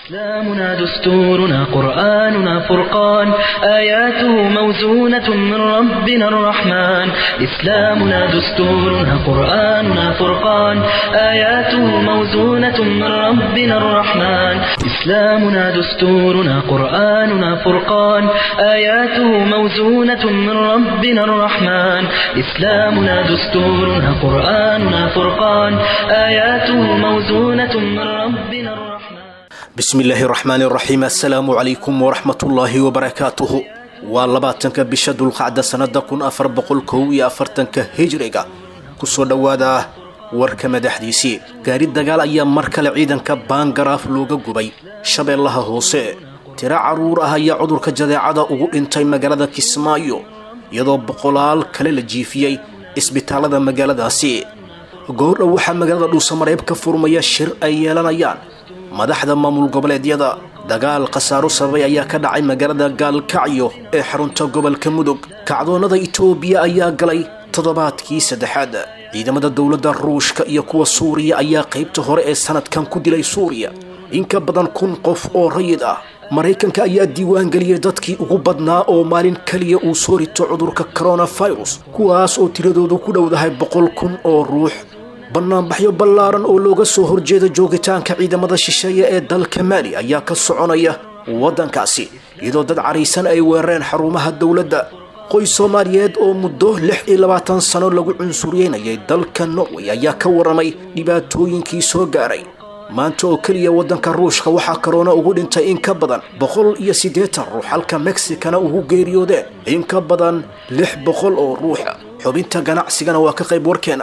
إسلامنا دستورنا قرآننا فرقان آياته موزونة من ربنا الرحمن إسلامنا دستورنا قرآننا فرقان آياته موزونة من ربنا الرحمن إسلامنا دستورنا قرآننا فرقان آياته موزونة من ربنا الرحمن إسلامنا دستورنا قرآننا فرقان آياته موزونة من ربنا الرحمن bismi illaahi raxmaani raxiim assalaamu calaykum waraxmatullaahi wabarakaatuhu waa labaatanka bisha dulqacda sannada kun afar boqol kow iyo afartanka hijriga kusoo dhowaada warka madaxdiisii gaari dagaal ayaa mar kale ciidanka baangaraaf looga gubay shabeellaha hoose tiro carruur ah ayaa cudurka jadeecada ugu dhintay magaalada kismaayo iyadoo boqolaal kale la jiifiyey isbitaalada magaaladaasi goordhow waxaa magaalada dhuusamareeb ka furmaya shir ay yeelanayaan madaxda maamul goboleedyada dagaal khasaaro sababay ayaa ka dhacay magaalada gaalkacyo ee xarunta gobolka mudug kacdoonnada itoobiya ayaa galay toddobaadkii saddexaad ciidamada dowladda ruushka iyo kuwa suuriya ayaa qaybta hore ee sanadkan ku dilay suuriya in ka badan kun qof oo rayid ah maraykanka ayaa diiwaangeliyey dadkii ugu badnaa oo maalin keliya uu soo rito cudurka coronafirus kuwaas oo tiradoodu ku dhowdahay boqol kun oo ruux bannaanbaxyo ballaaran oo looga soo horjeeda joogitaanka ciidamada shisheeye ee dalka maali ayaa ka soconaya waddankaasi iyadoo dad caraysan ay weerareen xarumaha dowladda qoys soomaaliyeed oo muddo lix iyo labaatan sano lagu cunsuryeynayay dalka norway ayaa ka warramay dhibaatooyinkii soo gaaray maanta oo keliya waddanka ruushka waxaa karoona ugu dhintay in ka badan boqol iyo siddeetan ruux halka meksikana ugu geeriyoodeen in ka badan lix boqol oo ruuxa xubinta ganacsigana waa ka qayb warkeena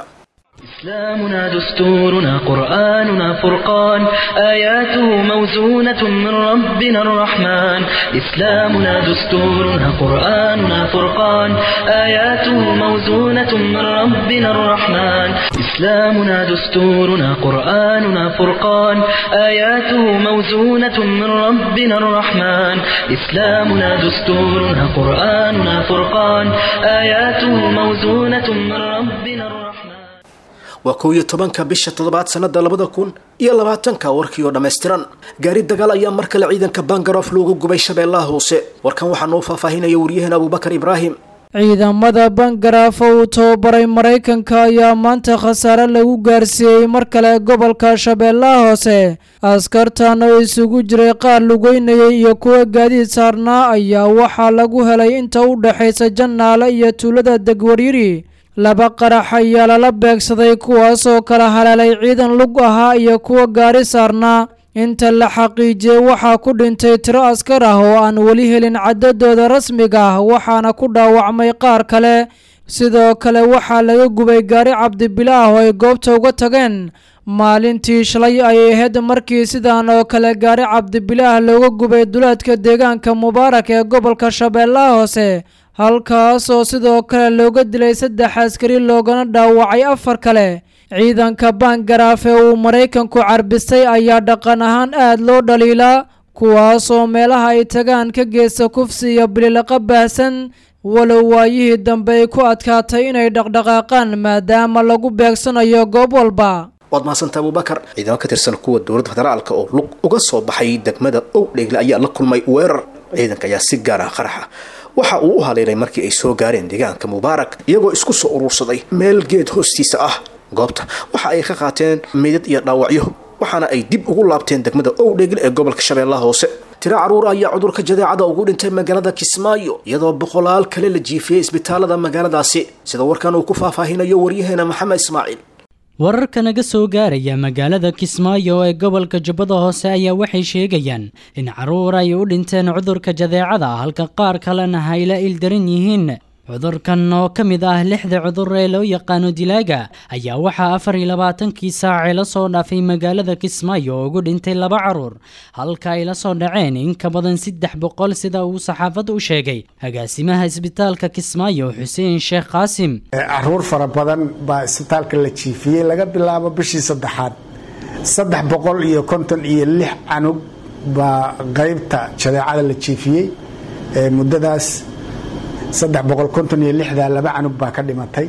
إسلامنا دستورنا قرآننا فرقان آياته موزونة من ربنا الرحمن إسلامنا دستورنا قرآننا فرقان آياته موزونة من ربنا الرحمن إسلامنا دستورنا قرآننا فرقان آياته موزونة من ربنا الرحمن إسلامنا دستورنا قرآننا فرقان آياته موزونة من ربنا الرحمن waa kow iyo tobanka bisha toddobaad sannada labada kun iyo labaatanka warkii oo dhammaystiran gaari dagaal ayaa mar kale ciidanka bangarof looga gubay shabeellaha hoose warkan waxaa noo faahfaahinaya waryaheena abuubakar ibraahim ciidamada bangaraaf oo uu tababaray maraykanka ayaa maanta khasaare lagu gaarsiiyey mar kale gobolka shabeellaha hoose askartan oo isugu jiray qaar lugeynayay iyo kuwa gaadiid saarnaa ayaa waxaa lagu helay inta u dhexaysa jannaale iyo tuulada degwaryiri laba qarax ayaa lala beegsaday kuwaasoo kala haleelay ciidan lug ahaa iyo kuwa gaari saarnaa inta la xaqiijiyey waxaa ku dhintay tiro askar ah oo aan weli helin cadadooda rasmiga ah waxaana ku dhaawacmay qaar kale sidoo kale waxaa laga gubay gaari cabdibilaah oo ay goobta uga tageen maalintii shalay ayay ahayd markii sidan oo kale gaari cabdibilaah looga gubay duleedka deegaanka mubaarak ee gobolka shabeellaha hoose halkaasoo sidoo kale looga dilay saddex askari loogana dhaawacay afar kale ciidanka baangaraaf ee uu maraykanku carbistay ayaa dhaqan ahaan aad loo dhaliilaa kuwaasoo meelaha ay tagaan ka geysta kufsi iyo bililaqa baahsan walow waayihii dambe ay ku adkaatay inay dhaqdhaqaaqaan maadaama lagu beegsanayo goob walba waad mahadsantaa abuubakar ciidamo ka tirsan kuwa dowladda federaalka oo lug uga soo baxay degmada owdheegle ayaa la kulmay weerar ciidanka ayaa si gaar ah qaraxa waxa uu u haleelay markii ay soo gaareen deegaanka mubaarak iyagoo isku soo urursaday meel geed hoostiisa ah goobta waxa ay ka qaateen meydad iyo dhaawacyo waxaana ay dib ugu laabteen degmada owdheegle ee gobolka shabeellaha hoose tiro carruur ayaa cudurka jadeecada ugu dhintay magaalada kismaayo iyadoo boqolaal kale la jiifiyey isbitaalada magaaladaasi sida warkan uu ku faahfaahinayo waryaheena maxamed ismaaciil wararka naga soo gaaraya magaalada kismaayo ee gobolka jubbada hoose ayaa waxay sheegayaan in carruur ay u dhinteen cudurka jadeecada halka qaar kalena hayla ildaran yihiin cudurkan oo ka mid ah lixda cudur ee loo yaqaano dilaaga ayaa waxaa afar iyo labaatankii saacee la soo dhaafay magaalada kismaayo oo ugu dhintay laba carruur halka ay la soo dhaceen in ka badan saddex boqol sida uu saxaafadda u sheegay agaasimaha isbitaalka kismaayo xuseen sheekh qaasim caruur fara badan baa isbitaalka la jiifiyey laga bilaabo bishii saddexaad saddex boqol iyo konton iyo lix canug baa qaybta jadeecada la jiifiyey muddadaas saddex boqol konton iyo lixdaa laba canug baa ka dhimatay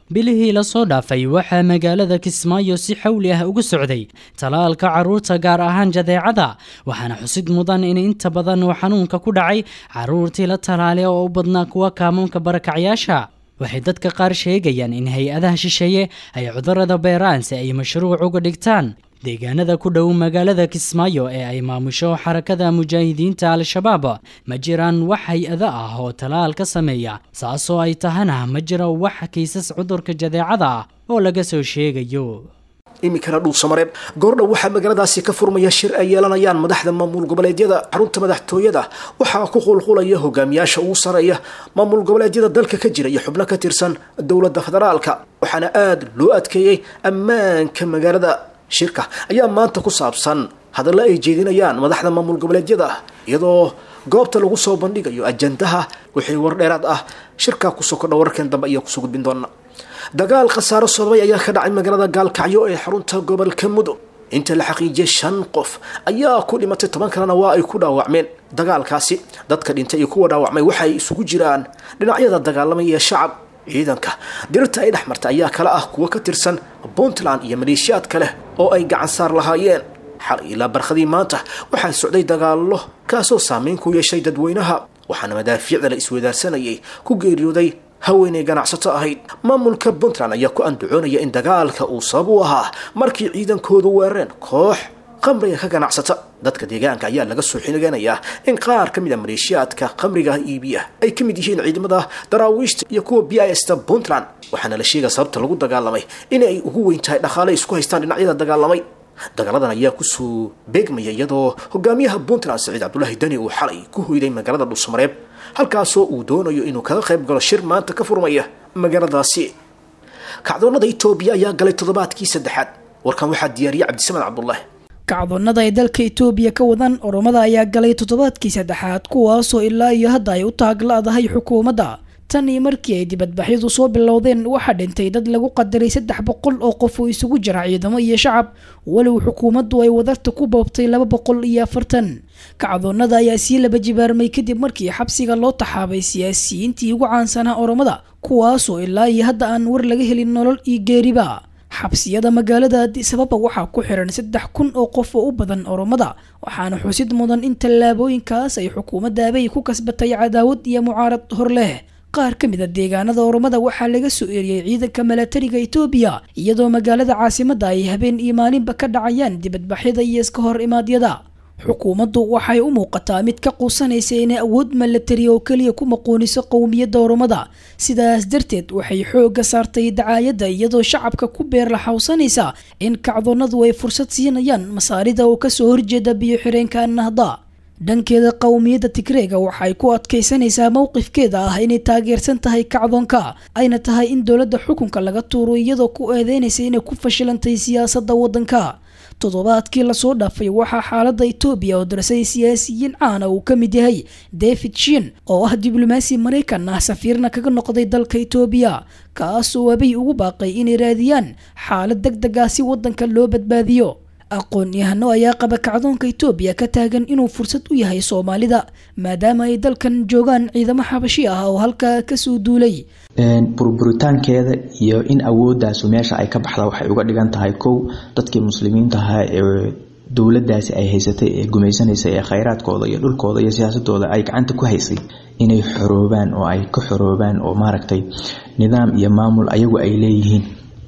bilihii lasoo dhaafay waxaa magaalada kismaayo si xawli ah ugu socday talaalka carruurta gaar ahaan jadeecada waxaana xusid mudan in inta badan uu xanuunka ku dhacay carruurtii la talaalay oo u badnaa kuwa kaamuunka barakacyaasha waxay dadka qaar sheegayaan in hay-adaha shisheeye ay cudurada beeraan si ay mashruuc uga dhigtaan deegaanada ku dhow magaalada kismaayo ee ay maamusho xarakada mujaahidiinta al-shabaab ma jiraan wax hay-ado ah oo talaal ka sameeya saasoo ay tahana ma jiro wax kiisas cudurka jadeecada ah oo laga soo sheegayo iminkana dhuusamareeb goordhow waxaa magaaladaasi ka furmaya shir ay yeelanayaan madaxda maamul goboleedyada xarunta madaxtooyada waxaa ku qulqulaya hogaamiyaasha ugu sareeya maamul goboleedyada dalka ka jira iyo xubno ka tirsan dowladda federaalka waxaana aada loo adkeeyey ammaanka magaalada shirka ayaa maanta ku saabsan hadallo ay jeedinayaan madaxda maamul goboleedyada iyadoo goobta lagu soo bandhigayo ajandaha wixii war dheeraad ah shirkaa kusoo kordha wararkeen dambe ayaa kusoo gudbin doona dagaal khasaaro sodobay ayaa ka dhacay magaalada gaalkacyo ee xarunta gobolka mudug inta la xaqiijiyay shan qof ayaa ku dhimatay toban kalena waa ay ku dhaawacmeen dagaalkaasi dadka dhintay iyo kuwa dhaawacmay waxay isugu jiraan dhinacyada dagaalamay ee shacab ciidanka dirirta ay dhex martay ayaa kale ah kuwo ka tirsan puntland iyo maleeshiyaad kale oo ay gacan saar lahaayeen xal ilaa barkhadii maanta waxaa socday dagaallo kaasoo saameyn ku yeeshay dadweynaha waxaana madaafiicda la isweydaarsanayay ku geeriyooday haweenay ganacsato ahayd maamulka puntland ayaa ku andacoonaya in dagaalka uu sabab u ahaa markii ciidankoodu weerareen koox qamriga ka ganacsata dadka deegaanka ayaa laga soo xiniganayaa in qaar ka mid a maleeshiyaadka qamriga iibiya ay ka mid yihiin ciidamada daraawiishta iyo kuwa b i sta puntland waxaana la sheegaya sababta lagu dagaalamay inay ugu weyn tahay dhaqaale isku haystaan dhinacyada dagaalamay dagaaladan ayaa kusoo beegmaya iyadoo hogaamiyaha puntland saciid cabdulaahi dani uu xalay ku hoyday magaalada dhuusamareeb halkaasoo uu doonayo inuu kaga qayb galo shir maanta ka furmaya magaaladaasi kacdoonada itoobiya ayaa galay toddobaadkii saddexaad warkan waxaa diyaariyay cabdisamed cabdulaahi kacdoonnada ay dalka itoobiya ka wadaan oromada ayaa galay toddobaadkii saddexaad kuwaasoo ilaa iyo hadda ay u taagla-dahay xukuumadda tan iyo markii ay dibadbaxyadu soo bilowdeen waxaa dhintay dad lagu qadaray saddex boqol oo qof oo isugu jira ciidamo iyo shacab walow xukuumaddu ay wadarta ku boobtay laba boqol iyo afartan kacdoonnada ayaa sii laba jibaarmay kadib markii xabsiga loo taxaabay siyaasiyiintii ugu caansanaa oromada kuwaasoo ilaa iyo hadda aan war laga helin nolol iyo geeriba xabsiyada magaalada addis ababa waxaa ku xiran saddex kun oo qof oo u badan oromada waxaana xusid mudan in tallaabooyinkaas ay xukuumadda abay ku kasbatay cadaawad iyo mucaarad hor leh qaar ka mid a deegaanada oromada waxaa laga soo eriyey ciidanka milatariga itoobiya iyadoo magaalada caasimadda ay habeen iyo maalinba ka dhacayaan dibadbaxyada iyo iska hor imaadyada xukuumaddu waxay u muuqataa mid ka quusanaysa inay awood milatari oo keliya ku maquuniso qowmiyadda oromada sidaas darteed waxay xoogga saartay dacaayadda iyadoo shacabka ku beerlaxawsanaysa in kacdoonnadu ay fursad siinayaan masaarida oo kasoo horjeeda biyo-xireenka nahda dhankeeda qowmiyadda tigreega waxay ku adkaysanaysaa mowqifkeeda ah inay taageersan tahay kacdoonka ayna tahay in dowladda xukunka laga tuuro iyadoo ku eedeynaysa inay ku fashilantay siyaasadda waddanka toddobaadkii lasoo dhaafay waxaa xaaladda itoobiya oo darsay siyaasiyiin caana uu ka mid yahay david shin oo ah diblomaasi maraykan ah safiirna kaga noqday dalka itoobiya kaasoo abay ugu baaqay inay raadiyaan xaalad deg deg ah si waddanka loo badbaadiyo aqoon-yahano ayaa qaba kacdoonka itoobiya ka taagan inuu fursad u yahay soomaalida maadaama ay dalkan joogaan ciidamo xabashi ah oo halkaa kasoo duulay burburitaankeeda iyo in awoodaasu meesha ay ka baxda waxay uga dhigan tahay kow dadkii muslimiinta ahaa ee dowladaasi ay haysatay ee gumaysanaysa ee khayraadkooda iyo dhulkooda iyo siyaasadooda ay gacanta ku haysay inay xoroobaan oo ay ka xoroobaan oo maaragtay nidaam iyo maamul ayagu ay leeyihiin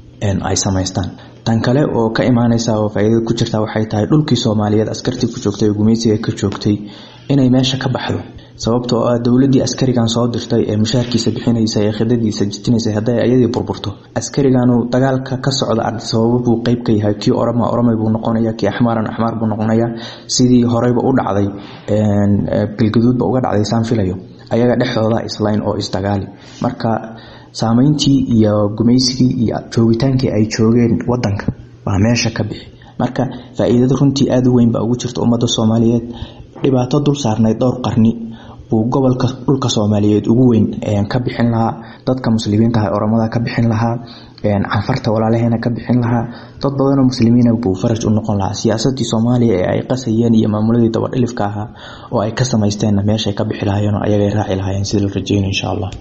ay samaystaan tan kale oo ka imaaneysa oo faa'iidada ku jirta waxay tahay dhulkii soomaaliyeed askartii ku joogtay oo gumaysiga ka joogtay inay meesha ka baxdo sababtoo ah dowladii askarigan soo dirtay ee mushaarkiisa bixinaysa ee khidadiisa jitinaysa hadday ayadii burburto askariganu dagaalka ka socda sababo buu qeyb ka yahay kii orama oramay buu noqonaya kii axmaaran axmaar buu noqonaya sidii horeyba u dhacday galgaduudba uga dhacday saan filayo ayaga dhexdooda islayn oo isdagaali marka saameyntii iyo gumaysigii iyo joogitaankii ay joogeen wadanka waa meesha ka bixi marka faa-iidada runtii aada u weyn baa ugu jirta ummadda soomaaliyeed dhibaato dul saarnayd dhowr qarni buu gobolka dhulka soomaaliyeed ugu weyn ka bixin lahaa dadka muslimiintaha oramada ka bixin lahaa canfarta walaalaheena ka bixin lahaa dad badanoo muslimiina buu faraj u noqon lahaa siyaasadii soomaaliya ee ay qasayeen iyo maamuladii dabadhilifka ahaa oo ay ka samaysteenna meeshay ka bixi lahaayeen oo ayagay raaci lahaayeen sida la rajeyna insha allah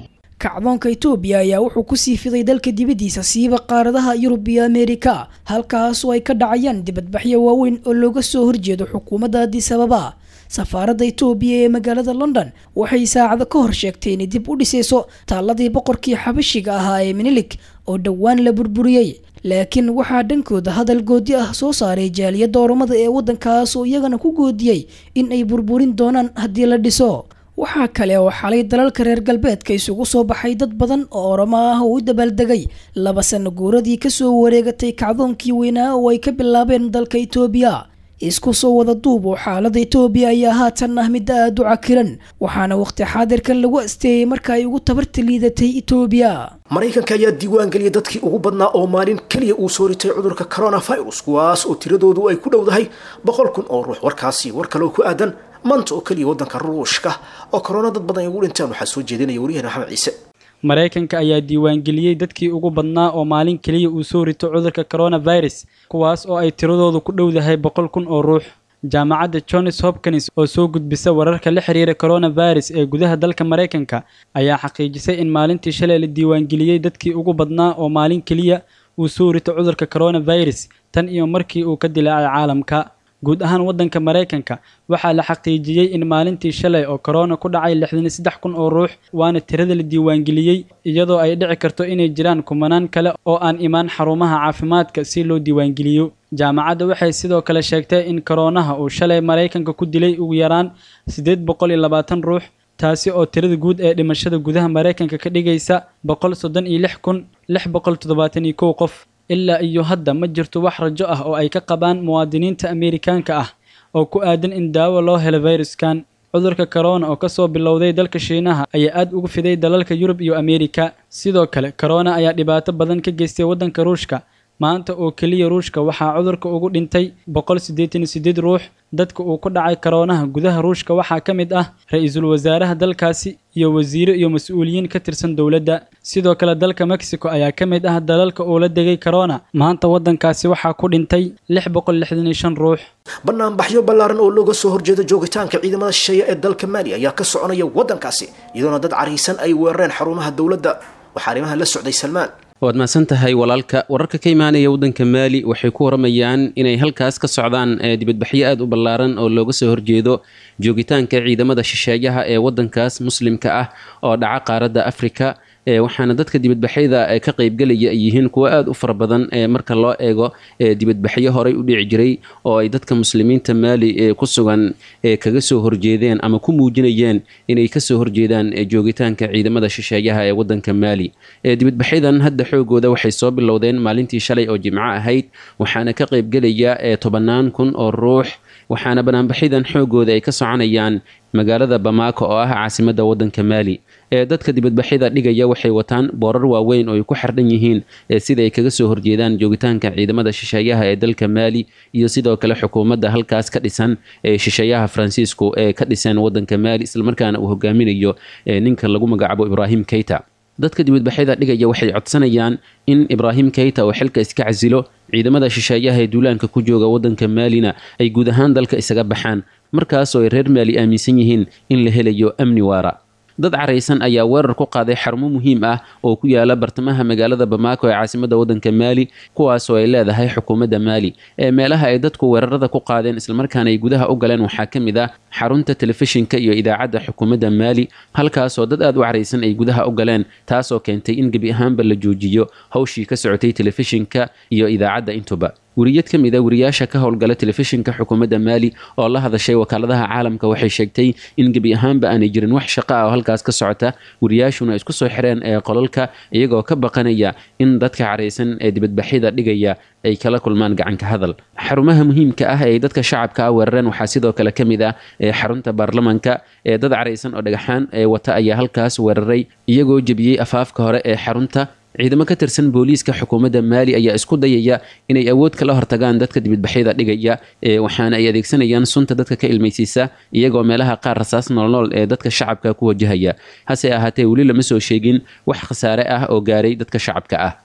kacdoonka itoobiya ayaa wuxuu kusii fiday dalka dibaddiisa siiba qaaradaha yurub iyo ameerika halkaas oo ay ka dhacayaan dibadbaxyo waaweyn oo looga soo horjeedo xukuumadda addis ababa safaaradda itoobiya ee magaalada london waxay saacado ka hor sheegtay inay dib u dhisayso taalladii boqorkii xabashiga ahaa ee minilig oo dhowaan la burburiyey laakiin waxaa dhankooda hadal goodi ah soo saaray jaaliyadda oromada ee waddankaas oo iyagana ku goodiyey in ay burburin doonaan haddii la dhiso waxaa kale oo xalay dalalka reer galbeedka isugu soo baxay dad badan oo oromo ah oo u dabaaldegay laba sano guuradii kasoo wareegatay kacdoonkii weynaa oo ay ka bilaabeen dalka itoobiya isku soo wada duub oo xaalada itoobiya ayaa haatan ah mid aada u cakiran waxaana waqti xaadirkan lagu asteeyey marka ay ugu tabarta liidatay itoobiya maraykanka ayaa diiwaan geliyay dadkii ugu badnaa oo maalin keliya uu soo ritay cudurka coronavirus kuwaas oo tiradoodu ay ku dhowdahay boqol kun oo ruux warkaasi war kale oo ku aadan maanta oo keliya waddanka ruushka oo korona dad badan ay ugu dhinteen waxaa soo jeedinaya waryaheena maxamed ciise maraykanka ayaa diiwaangeliyey dadkii ugu badnaa oo maalin keliya uu soo rito cudurka coronavirus kuwaas oo ay tiradoodu ku dhowdahay boqol kun oo ruux jaamacadda johns hopkins oo soo gudbisa wararka la xiriira coronavirus ee gudaha dalka maraykanka ayaa xaqiijisay in maalintii shalay la diiwaangeliyey dadkii ugu badnaa oo maalin keliya uu soo rito cudurka coronavirus tan iyo markii uu ka dilaacay caalamka guud ahaan waddanka maraykanka waxaa la xaqiijiyey in maalintii shalay oo korona ku dhacay lixdan iyo saddex kun oo ruux waana tirada la diiwaangeliyey iyadoo ay dhici karto inay jiraan kumanaan kale oo aan imaan xarumaha caafimaadka si loo diiwaangeliyo jaamacadda waxay sidoo kale sheegtay in koronaha uu shalay maraykanka ku dilay ugu yaraan siddeed boqol iyo labaatan ruux taasi oo tirada guud ee dhimashada gudaha maraykanka ka dhigaysa boqol soddon iyo lix kun lix boqol toddobaatan iyo kow qof ilaa iyo hadda ma jirto wax rajo ah oo ay ka qabaan muwaadiniinta ameerikaanka ah oo ku aadan in daawo loo helo fayruskan cudurka corona oo kasoo bilowday dalka shiinaha ayaa aad ugu fiday dalalka yurub iyo ameerika sidoo kale corona ayaa dhibaato badan ka geystay waddanka ruushka maanta oo keliya ruushka waxaa cudurka ugu dhintay boqol siddeetan iyo siddeed ruux dadka uu ku dhacay koroonaha gudaha ruushka waxaa ka mid ah ra-iisul wasaaraha dalkaasi iyo wasiiro iyo mas-uuliyiin ka tirsan dowladda sidoo kale dalka mexico ayaa ka mid ah dalalka uu la degay corona maanta waddankaasi waxaa ku dhintay lix boqol lixdan iyo shan ruux banaanbaxyo ballaaran oo looga soo horjeeda joogitaanka ciidamada shisheeye ee dalka maali ayaa ka soconaya waddankaasi iyadoona dad cariisan ay weerareen xarumaha dowladda waxaa arrimaha la socday salmaan waad mahadsan tahay walaalka wararka ka imaanaya waddanka maali waxay ku waramayaan inay halkaas ka socdaan dibadbaxyo aad u ballaaran oo looga soo horjeedo joogitaanka ciidamada shisheeyaha ee waddankaas muslimka ah oo dhaca qaaradda afrika waxaana dadka dibadbaxyada ka qaybgelaya ay yihiin kuwo aada u fara badan marka loo eego dibadbaxyo horey u dhici jiray oo ay dadka muslimiinta maali ku sugan kaga soo horjeedeen ama ku muujinayeen inay kasoo horjeedaan joogitaanka ciidamada shisheeyaha ee wadanka maali dibadbaxyadan hadda xoogooda waxay soo bilowdeen maalintii shalay oo jimco ahayd waxaana ka qaybgelaya tobannaan kun oo ruux waxaana banaanbaxyadan xoogooda ay ka soconayaan magaalada bamaako oo ah caasimada wadanka maali ee dadka dibadbaxyada dhigaya waxay wataan boorar waaweyn oo ay ku xardhan yihiin sida ay kaga soo horjeedaan joogitaanka ciidamada shisheeyaha ee dalka maali iyo sidoo kale xukuumadda halkaas ka dhisan ee shisheeyaha faransiisku ee ka dhisan wadanka maali islamarkaana uu hogaaminayo ninka lagu magacaabo ibraahim keyta dadka dibadbaxyada dhigaya waxay codsanayaan in ibraahim keyta oo xilka iska casilo ciidamada shisheeyaha ee duulaanka ku jooga wadanka maalina ay guud ahaan dalka isaga baxaan markaasoo ay reer maali aaminsan yihiin in la helayo amni waara dad caraysan ayaa weerar ku qaaday xarumo muhiim ah oo ku yaala bartamaha magaalada bamaako ee caasimada wadanka maali kuwaasoo ay leedahay xukuumadda maali ee meelaha ay dadku weerarada ku qaadeen islamarkaana ay gudaha u galeen waxaa ka mid ah xarunta telefishinka iyo idaacadda xukuumadda maali halkaasoo dad aad u caraysan ay gudaha u galeen taasoo keentay in gebi ahaanba la joojiyo hawshii ka socotay telefishinka iyo idaacadda intuba weriyad ka mid a wariyaasha ka howlgala telefishinka xukuumadda maali oo la hadashay wakaaladaha caalamka waxay sheegtay in gebi ahaanba aanay jirin wax shaqo ah oo halkaas ka socota wariyaashuna isku soo xireen ee qolalka iyagoo ka baqanaya in dadka caraysan ee dibadbaxyada dhigaya ay kala kulmaan gacanka hadal xarumaha muhiimka ah ee dadka shacabka ah weerareen waxaa sidoo kale ka mid ah xarunta baarlamanka ee dad caraysan oo dhagaxaan ee wata ayaa halkaas weeraray iyagoo jebiyey afaafka hore ee xarunta ciidamo ka tirsan booliiska xukuumadda maali ayaa isku dayaya inay awood kala hortagaan dadka dibadbaxyada dhigaya waxaana ay adeegsanayaan sunta dadka ka ilmaysiisa iyagoo meelaha qaar rasaas noolnool ee dadka shacabka ku wajahaya hase ahaatee weli lama soo sheegin wax khasaare ah oo gaaray dadka shacabka ah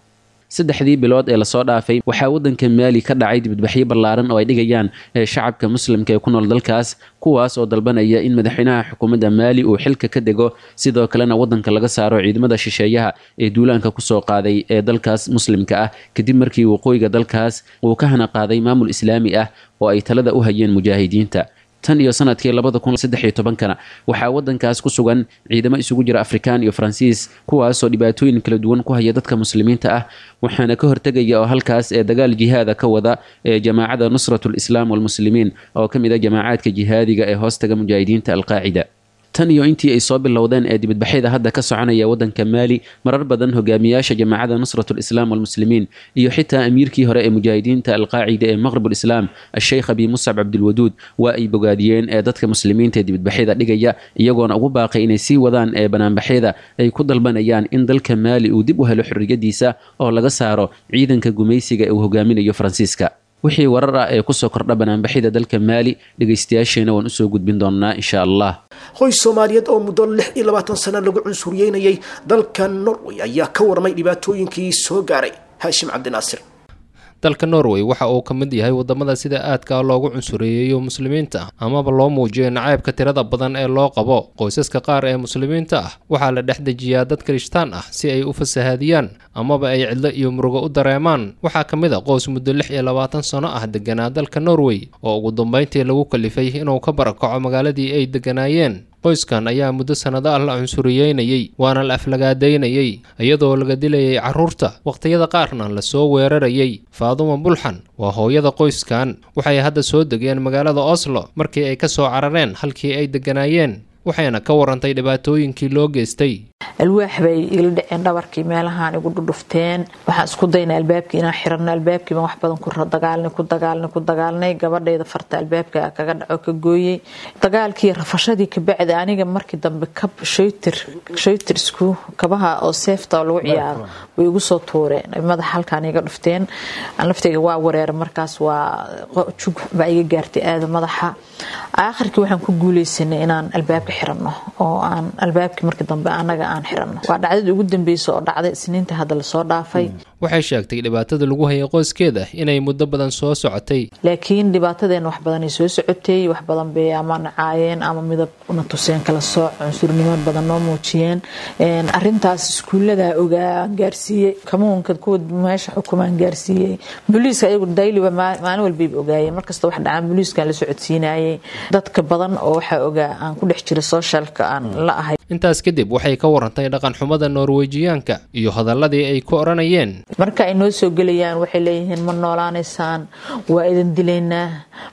saddexdii bilood ee lasoo dhaafay waxaa waddanka maali ka dhacay dibadbaxyo ballaaran oo ay dhigayaan shacabka muslimka ee ku nool dalkaas kuwaas oo dalbanaya in madaxweynaha xukuumadda maali uu xilka ka dego sidoo kalena waddanka laga saaro ciidamada shisheeyaha ee duulaanka kusoo qaaday ee dalkaas muslimka ah kadib markii waqooyiga dalkaas uu ka hana qaaday maamul islaami ah oo ay talada u hayeen mujaahidiinta tan iyo sanadkii labada kun saddex iyo tobankana waxaa waddankaas ku sugan ciidamo isugu jira afrikaan iyo faransiis kuwaasoo dhibaatooyin kala duwan ku haya dadka muslimiinta ah waxaana ka hortegaya oo halkaas ee dagaal jihaada ka wada ee jamaacada nusratu lislaam walmuslimiin oo ka mid a jamaacaadka jihaadiga ee hoostaga mujaahidiinta alqaacida tan iyo intii ay soo bilowdeen ee dibadbaxyada hadda ka soconaya waddanka maali marar badan hogaamiyaasha jamaacada nusratu lislaam walmuslimiin iyo xitaa amiirkii hore ee mujaahidiinta alqaacida ee maqribulislaam asheykh abi muscab cabdilwaduud waa ay bogaadiyeen ee dadka muslimiinta ee dibadbaxyada dhigaya iyagoona ugu baaqay inay sii wadaan ee banaanbaxyada ay ku dalbanayaan in dalka maali uu dib u helo xorriyadiisa oo laga saaro ciidanka gumaysiga ee uu hogaaminayo faransiiska wixii warar ah ee kusoo kordha banaanbaxyada dalka maali dhegaystayaasheena waan usoo gudbin doonaa insha allah qoys soomaaliyeed oo muddo lix iyo labaatan sano lagu cunsuryeynayay dalka norway ayaa ka warmay dhibaatooyinkii soo gaaray haashim cabdinaasir dalka norway waxa uu ka mid yahay wadamada sida aadka loogu cunsureeyeeyo muslimiinta amaba loo muujiyo nacaybka tirada badan ee loo qabo qoysaska qaar ee muslimiinta ah waxaa la dhex dejiyaa dad kirishtaan ah si ay u fasahaadiyaan amaba ay cidlo iyo murugo u dareemaan waxaa ka mid a qoys muddo lix iyo labaatan sano ah deganaa dalka norway oo ugu dambeyntii lagu kalifay inuu ka barakaco magaaladii ay deganaayeen qoyskan ayaa muddo sannado ah la cunsuriyeynayey waana la aflagaadaynayey iyadoo laga dilayay carruurta wakhtiyada qaarna lasoo weerarayay faaduma bulxan waa hooyada qoyskan waxay hadda soo degeen magaalada oslo markii ay ka soo carareen halkii ay degganaayeen waxayna ka warantay dhibaatooyinkii loo geystay alwaax bay igala dhaceen dhabarkii meelahaan igu dhudhufteen waxaan isku daynay albaabkii inaan xirano albaabkii baan wax badan ku dagaalnay ku dagaalnay ku dagaalnay gabadhayda farta albaabka kaga dhaco ka gooyey dagaalkii rafashadii kabacdi aniga markii dambe kab shaytir shaytirsku kabaha oo seefta oo lagu ciyaaro way igu soo tuureen madaxa halkaan iga dhufteen laftayga waa wareera markaas waa jug baa iga gaartay aada madaxa aakhirkii waxaan ku guuleysanay inaan albaabka xirano oo aan albaabkii markii dambe anaga aan xirano waa dhacdadii ugu dambeysa oo dhacday isniinta hadda lasoo dhaafay waxay sheegtay dhibaatada lagu hayay qoyskeeda inay muddo badan soo socotay laakiin dhibaatadeena wax badanay soo socotay wax badan bay ama nacaayeen ama midab na tuseen kala sooc cunsurnimo badan noo muujiyeen arintaas iskuullada ogaa aan gaarsiiyey kamuunka kuwa meesha xukumaan gaarsiiyey booliiska ayagu dayliba maalin walbayba ogaayeen markasta wax dhacaan booliiskaan la socodsiinayay dadka badan oo waxaa ogaa aan ku dhex jira sooshalka aan la ahay intaas kadib waxay ka warantay dhaqan xumada norwejiyaanka iyo hadaladii ay ku odhanayeen marka ay noo soo gelayaan waxay leeyihiin ma noolaanaysaan waa idin dilaynaa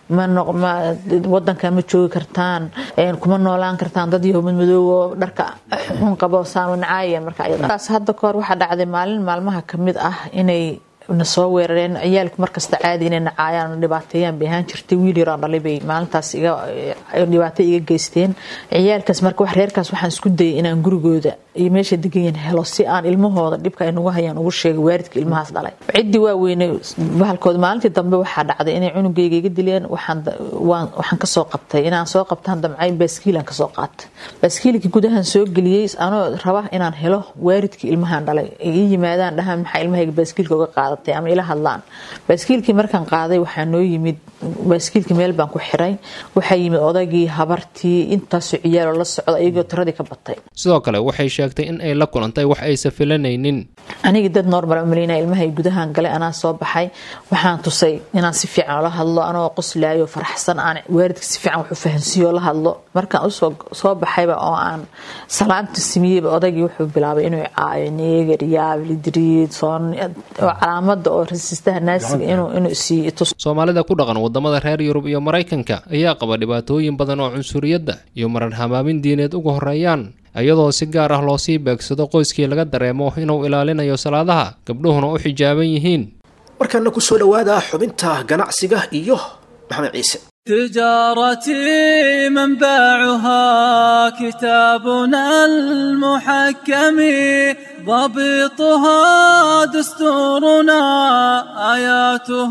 wadankan ma joogi kartaan kuma noolaan kartaan dad yahow madmadoobo dharka xun qabo saamanacaaya markaas hadda kahor waxaa dhacday maalin maalmaha kamid ah inay na soo weerareen ciyaalku markasta caadi inay nacaayaan dhibaateeyaan bay ahaan jirtay wiil yaroo dhalay bay maalintaas dhibaato iga geysteen ciyaalkaas marka wax reerkaas waxaan isku dayay inaan gurigooda iyo meesha deganyahin helo si aan ilmahooda dhibka ay nagu hayaan ugu sheegay waalidka ilmahaas dhalay ciddii waa weynay bahalkooda maalintii dambe waxaa dhacday inay cunugayga iga dileen waxaan kasoo qabtay inaan soo qabtaan damcay baaskiilaan kasoo qaatay baaskiilkii gudahan soo geliyey anoo raba inaan helo waalidkii ilmahan dhalay ii yimaadaan dhahaan maxaa ilmahayga baaskiilka uga qaadatay ama ila hadlaan baaskiilkii markaan qaaday waxaa noo yimid baaskiilkii meel baan ku xiray waxaa yimid odaygii habartii intaasoo ciyaaloo la socda iyagoo tiradii ka batay sidoo kale waxay sheegtay in ay la kulantay wax aysa filanaynin anigii dad normal umaleyna ilmahay gudahan galay anaa soo baxay waxaan tusay inaan si fiican ola hadlo anoo qoslaayo faraxsan aan waalidka si fiican wax u fahansiiyo la hadlo markaan usoo soo baxayba oo aan salaanta simiyeyba odaygii wuxuu bilaabay inuu caayo neegar yaab lidriid soon oo calaamada oo rasiistaha naasiga inuu inuu siiyo tus soomaalida ku dhaqan wadamada reer yurub iyo maraykanka ayaa qaba dhibaatooyin badan oo cunsuriyadda iyo marar hamaamin diineed uga horeeyaan iyadoo si gaar ah loo sii beegsado qoyskii laga dareemo inuu ilaalinayo salaadaha gabdhuhuna u xijaaban yihiin markaana ku soo dhowaada xubinta ganacsiga iyo maxamed ciise تجارتي منبعها كتابنا المحكم ضبطها دستورنا آياته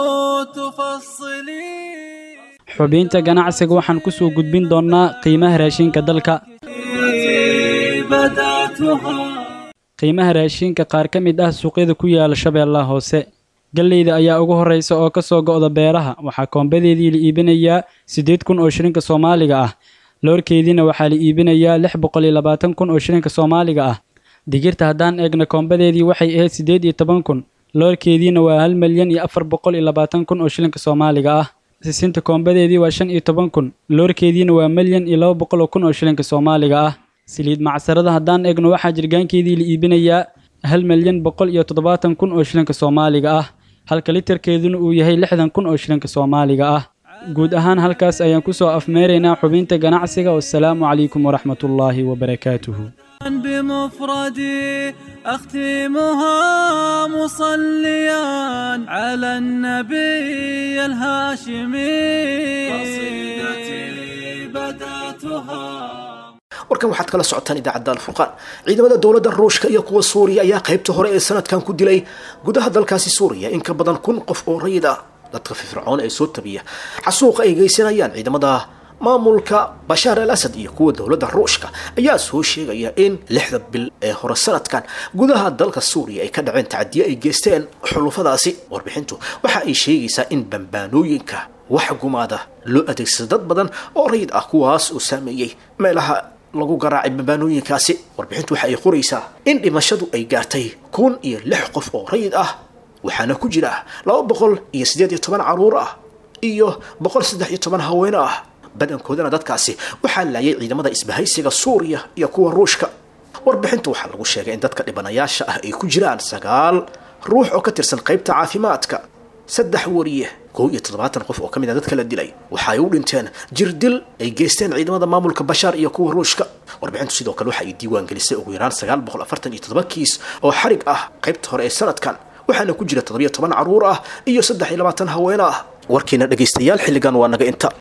تفصلي xubinta ganacsiga waxaan ku soo gudbin doonnaa qiimaha raashinka dalka qiimaha raashinka qaar ka mid ah suuqyada ku yaala shabeellaha hoose galleyda ayaa ugu horreysa oo ka soo go'da beeraha waxaa koombadeedii la iibinayaa siddeed kun oo shilinka soomaaliga ah loorkeediina waxaa la iibinayaa lix boqol iyo labaatan kun oo shilinka soomaaliga ah digirta haddaan eegna koombadeedii waxay ahayd siddeed iyo toban kun loorkeediina waa hal milyan iyo afar boqol iyo labaatan kun oo shilinka soomaaliga ah sisinta koombadeedii waa shan iyo toban kun loorkeediina waa milyan iyo laba boqol oo kun oo shilinka soomaaliga ah saliid macsarada haddaan eegno waxaa jirgaankeedii la iibinayaa hal milyan boqol iyo toddobaatan kun oo shilinka soomaaliga ah halka litarkeeduna uu yahay lixdan kun oo shilinka soomaaliga ah guud ahaan halkaas ayaan ku soo afmeeraynaa xubinta ganacsiga wasalaamu calaykum waraxmatullaahi wabarakaatuhu بمفردي أختمها مصليا على النبي الهاشمي قصيدتي بدأتها warkan waxaad kala socotaan idaacadda alfurqaan ciidamada dowladda ruushka iyo kuwa suuriya ayaa qaybta hore ee sanadkan ku dilay gudaha dalkaasi suuriya in ka badan kun qof oo rayid ah dadka firfircoon ee soo tabiya xasuuqa ay geysanayaan ciidamada maamulka bashaar al asad iyo kuwa dowladda ruushka ayaa soo sheegaya in lixda bil ee hore sanadkan gudaha dalka suuriya ay ka dhaceen tacadiye ay geysteen xulufadaasi warbixintu waxa ay sheegaysaa in bambaanooyinka wax gumaada loo adeegsada dad badan oo rayid ah kuwaas oo saameeyey meelaha lagu garaacay bambaanooyinkaasi warbixintu waxa ay qoraysaa in dhimashadu ay gaartay kun iyo lix qof oo rayid ah waxaana ku jira laba boqol iyo siddeed iyo toban caruur ah iyo boqol saddex iyo toban haweene ah badankoodana dadkaasi waxaa laayay ciidamada isbahaysiga suuriya iyo kuwa ruushka warbixinta waxaa lagu sheegay in dadka dhibanayaasha ah ay ku jiraan sagaal ruux oo ka tirsan qaybta caafimaadka saddex wariye kow iyo toddobaatan qof oo ka mid a dadka la dilay waxa ay u dhinteen jirdil ay geysteen ciidamada maamulka bashaar iyo kuwa ruushka warbixintu sidoo kale waxa ay diiwaan gelisay ugu yaraan sagaal boqol afartan iyo toddoba kiis oo xarig ah qaybta hore ee sanadkan waxaana ku jira toddobiyo toban caruur ah iyo saddex iyo labaatan haweene ah warkiina dhegaystayaal xilligan waa naga inta